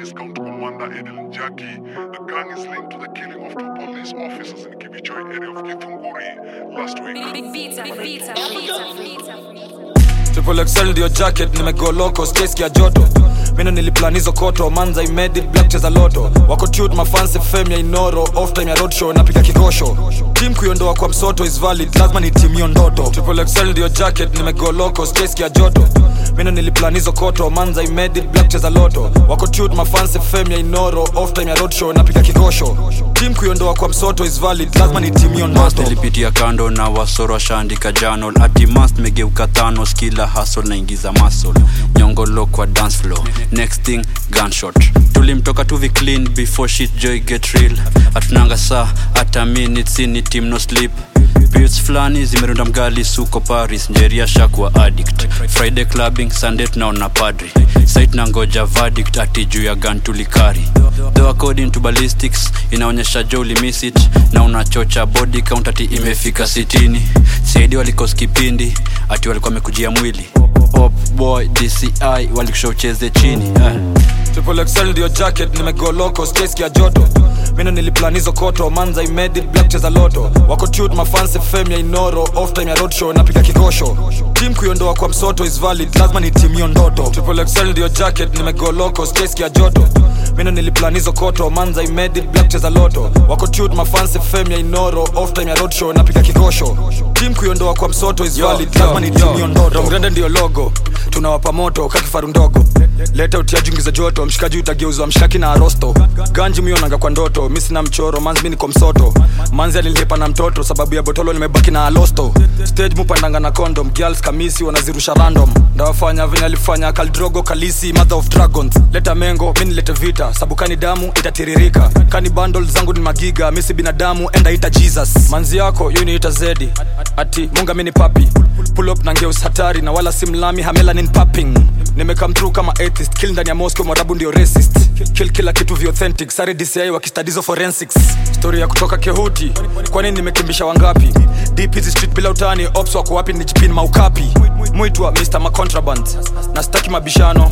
discount commander Edel Jackie. The gang is linked to the killing of two police officers in Kibichoi area of Githunguri last week. Big pizza, big pizza, pizza, pizza. Triple XL ndio jacket nimego loco space ya joto mino niliplan hizo koto manza imedi black cheza loto wako tute mafansi fame ya inoro off time ya roadshow napiga kikosho team kuiondoa kwa msoto is valid lazima ni team hiyo ndoto Triple XL ndio jacket nimego loco space ya joto mino niliplan hizo koto manza imedi black cheza loto wako tute mafansi fame ya inoro off time ya roadshow napiga kikosho team kuiondoa kwa msoto is valid lazima ni team hiyo Mast ndoto ilipitia kando na wasoro washaandika janol ati mast megeuka thanos kila hasol naingiza masol nyongolo kwa dance floor next thing gunshot tulimtoka tuvi clean before shit joy get real hatunanga saa hata minutes ini team no sleep Beats fulani zimerunda mgali suko paris njeria shakwa addict friday clubbing sunday tunaona padri site na ngoja verdict ati juu ya gun tulikari though according to ballistics inaonyesha jo ulimiss it na unachocha body count ati imefika sitini saidi walikos kipindi ati walikuwa wamekujia mwili Pop boy dci walikusha ucheze chini eh. Triple XL ndio jacket nimego loco space ya joto mino niliplan hizo koto manza imedi black cheza loto wako tute mafansi fame ya inoro off time ya roadshow napiga kikosho team kuiondoa kwa msoto is valid lazima ni team hiyo ndoto Triple XL ndio jacket nimego loco space ya joto mino niliplan hizo koto manza imedi black cheza loto wako tute mafansi fame ya inoro off time ya roadshow napiga kikosho team kuiondoa kwa msoto is valid lazima ni team hiyo ndoto Rongrende ndio logo tunawapa moto kakifaru ndogo leta utiaji ungiza joto mshikaji utageuzwa mshaki na arosto ganji mionanga kwa ndoto mi sina mchoro manzi mi niko msoto manzi alilipa na mtoto sababu ya botolo nimebaki na alosto stage mupandanga na condom girls kamisi wanazirusha random ndawafanya venye alifanya kaldrogo kalisi mother of dragons leta mengo mi nilete vita sabu kani damu itatiririka kani bundle zangu ni magiga mi si binadamu enda ita jesus manzi yako yu niita zedi ati munga mi ni papi pull up na ngeus hatari na wala si mlami hamelanin papping nimekam through kama atheist kill ndani ya moscow mwarabu ndio racist kill kila kitu vi authentic sare dci wakistadizo forensics story ya kutoka kehuti kwani nimekimbisha wangapi deep hizi street bila utani ops wako wapi ni jipin maukapi mwitwa mr macontraband na staki mabishano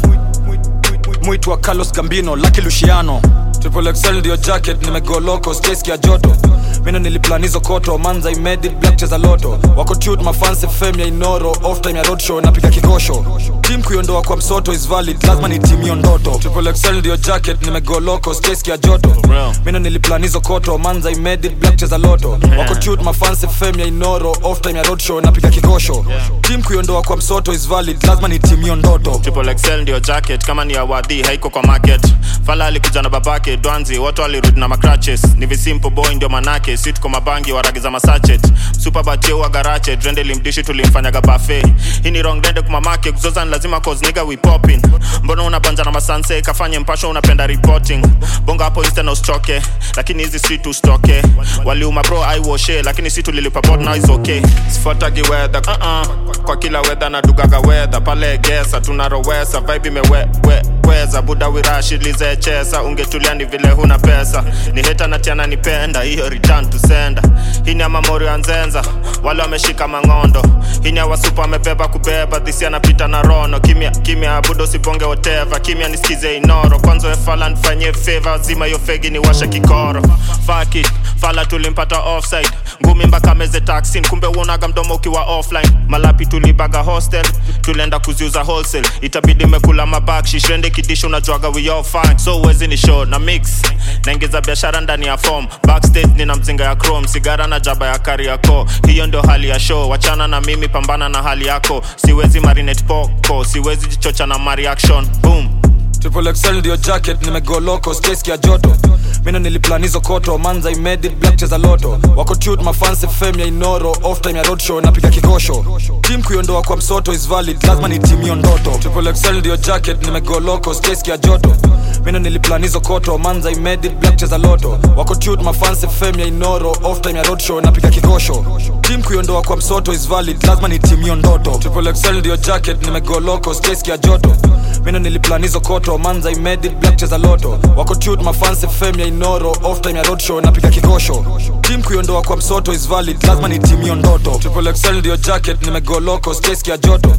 mwitwa carlos gambino laki luciano triple xl ndio jacket nimego loco space ya joto mino niliplan hizo koto manza imedi black cheza loto wako tute mafansi fame ya inoro off time ya roadshow napiga kikosho team kuiondoa kwa msoto is valid lazima ni team hiyo ndoto triple xl ndio jacket nimego loco space ya joto mino niliplan hizo koto manza imedi black cheza loto wako tute mafansi fame ya inoro off time ya roadshow napiga kikosho team kuiondoa kwa msoto is valid lazima ni team hiyo ndoto triple XL ndio jacket kama ni awadhi haiko kwa market fala alikuja na babake dwanzi watu walirudi na macratches ni visimple boy ndio manake si tuko mabangi waragiza masachet super batie wa garache drende limdishi tulimfanyaga bafe hii ni wrong dende kumamake kuzoza ni lazima cause nigga we popping mbona unabanja na masanse kafanye mpasho unapenda reporting bonga hapo insta na usichoke lakini hizi street ustoke waliuma bro aiwoshe lakini si tulilipa bot now is okay sifuatagi weather uh -uh. kwa kila weather na dugaga weather pale gesa tunarowesa vibe imeweweza buda wirashilizechesa ungetulia ni vile huna pesa ni heta natiana nipenda hiyo return to sender hii ni amamori ya nzenza wale wameshika mang'ondo hii ni awasupa amebeba kubeba dhisi anapita na rono kimya kimya abudo sibonge woteva kimya nisikize inoro kwanza wefala nifanyie feva zima hiyo fegi ni washe kikoro faki fala tulimpata offside ngumi mpaka meze taxin kumbe uonaga mdomo ukiwa offline malapi tulibaga hostel tulienda kuziuza wholesale itabidi mekula mabakshi shende kidisho unajuaga we all fine so uwezi ni show na mix naingiza biashara ndani ya form backstage nina mzinga ya chrome sigara na jaba ya kariako hiyo ndio hali ya show wachana na mimi pambana na hali yako siwezi marinate poko siwezi jichocha na mareaction boom triple xl ndio jacket nimego loco space ya joto mino niliplan hizo koto manza imedi black cheza loto wako tute mafansi fame ya inoro off time ya roadshow napiga kikosho team kuiondoa kwa msoto is valid lazima ni team hiyo ndoto triple xl ndio jacket nimego loco space ya joto mino niliplan hizo koto manza imedi black cheza loto wako tute mafansi fame ya inoro off time ya roadshow napiga kikosho team kuiondoa kwa msoto is valid lazima ni team hiyo ndoto triple xl ndio jacket nimego loco space ya joto mino niliplan hizo koto manza imedi black cheza loto wako tute mafansi fame ya inoro off time ya roadshow napiga kikosho team kuiondoa kwa msoto is valid lazima ni team hiyo ndoto triple xl ndio jacket nimego loco space ya joto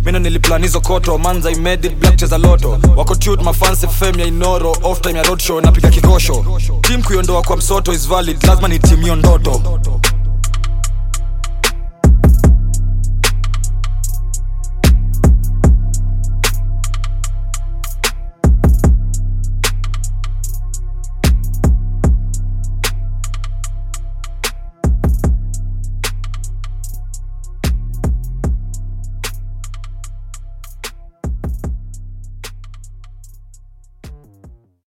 mino niliplan hizo koto manza imedi black cheza loto wako tut mafansi fame ya inoro off time ya roadshow napiga kikosho tim kuiondoa kwa msoto is valid lazima ni tim hiyo ndoto